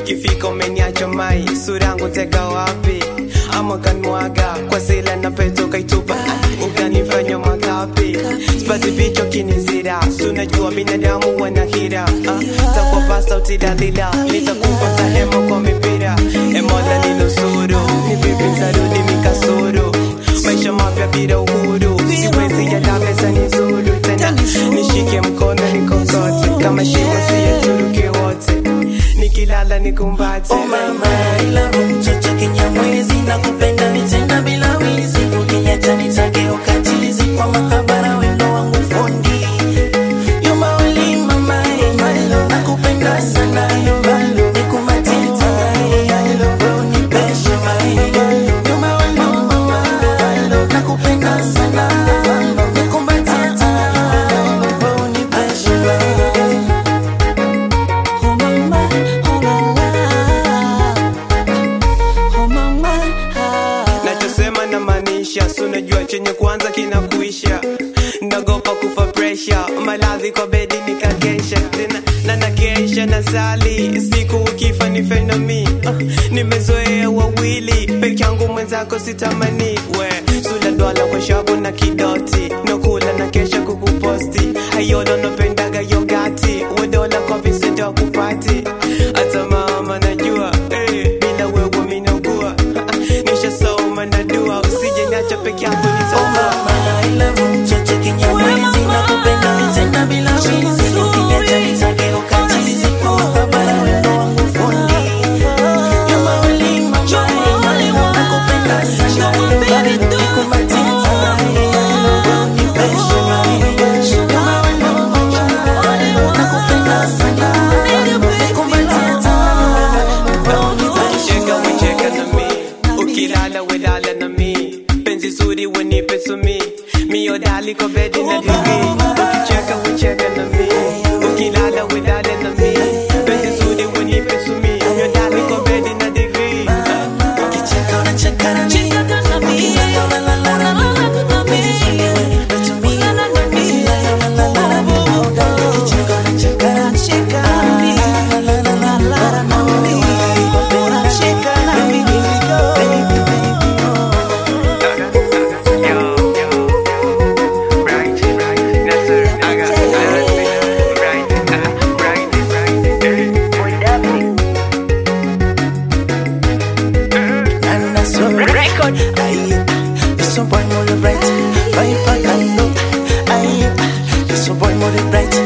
ikifika umeniacha mai sura yangu tega wapi ama kanmwaga kwa zile na peto kaitupa ukanifanya makapi sipati picho kinizira sunajua binadamu wana hira uh, takwa pasta utidalila nitakupa tahema kwa mipira emola ninusuru ni vipi ntarudi mikasuru maisha mapya bila uhuru siwezi yadameza nizuru tena nishike mkono nikokote kama shimo siyeturuke wote nikilala nikumbate Oh mama, I love you, mtoto kinyamwezi nakupenda nitenda bila wizi ukiniacha nitage ukatilizi kwa mahabara wendo wangu fundi You my only mama, my love nakupenda sana nikumatie tena wewe unipeshe my You my only mama, nakupenda sana nikumatie tena wewe unipeshe my Oh mama, oh mama, oh mama. nachosema na maanisha sunajua chenye kwanza kinakuisha nagopa kufa presha maladhi kwa bedi nikakesha tena na nakesha na sali siku ukifa ni fenomi uh, nimezoea wawili peke yangu mwenzako sitamani we sula dwala kwa shabu na kidoti nokula na kesha kukuposti ayodo napendaga yogati wedola kwa visenta kupati hata mama najua eh, bila wewe minaugua nishasoma na dua usije niacha peke yangu Oh nitakuwa mama, I love you, mtoto kinyamwezi nakupenda nitenda bila wizi ukiniacha nitage ukatilizi kwa mahabara wendo wangu fundi You my only mama, nakupenda sana nikumatie tena wewe unipeshe You my only mama, nakupenda sana nikumatie tena wewe unipeshe Cheka wecheka na mi ukilala welala na mi penzi zuri wenipe sumi mio dali kwa bedi na digi ukicheka wecheka na mi ukilala welala na mi penzi zuri wenipe sumi mio dali kwa bedi na digi Ukicheka unacheka na mimi. Ukilala unalala na mimi. Penzi zuri unipatumia na mimi. Ukilala unalala na mimi. Ukicheka unacheka na mimi. Ukilala unalala na mimi. Unacheka na mimi. Baby, baby, oh. And that's your record. Aye, this one boy more bright. Vibe back and look. Aye, this one boy more bright.